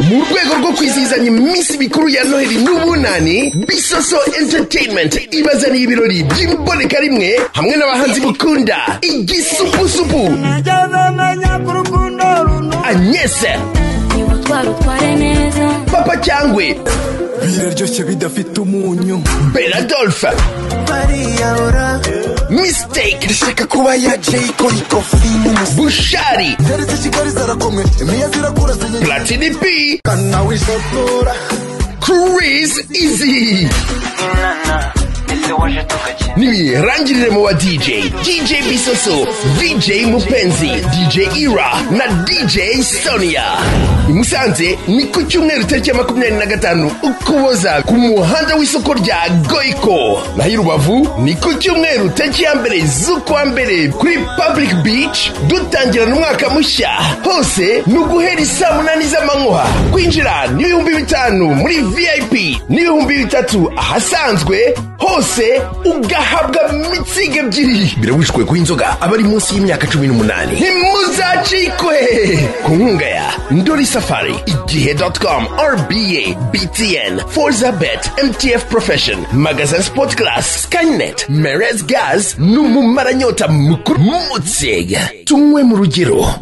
mu rwego rwo kwizihizanya iminsi mikuru ya noheli n'ubunani bisoso entertainment ibazaniye ibirori by'imboneka rimwe hamwe n'abahanzi bukunda igisupusupu anyese Twari utware neza papa cyangwe biraryoshye bidafite umunyu beradolfe bariyahura mistake ishaka kuba ya jayiko ikofi n'umusi bushari zeretse kigali zarakomwe imiya zirakura zinyegana platini p wisotora chris izi n'imiyirangirire mu wa dj dj bisoso dj mupenzi dj ira na dj sonia i musanze ni ku cyumweru tariki ya makumyabiri na gatanu ukuboza ku muhanda w'isoko rya goiko naho i rubavu ni ku cyumweru tariki ya mbere z'ukwa mbere kuri public beach dutangira n'umwaka mushya hose ni uguhera isaa munani z'amanywa kwinjira ni ibihumbi bitanu muri vip n'ibihumbi bitatu ahasanzwe hose ugahabwa mitsingi ebyiri birabujijwe kuba inzoga abari munsi y'imyaka cumi n'umunani ntimuzacikwe ku nkunga ya ndori safari igihe com rba btn forza bet mtf profession magazine sport class skynet merez gas n'umumaranyota mukuru mutsiga tunywe mu rugero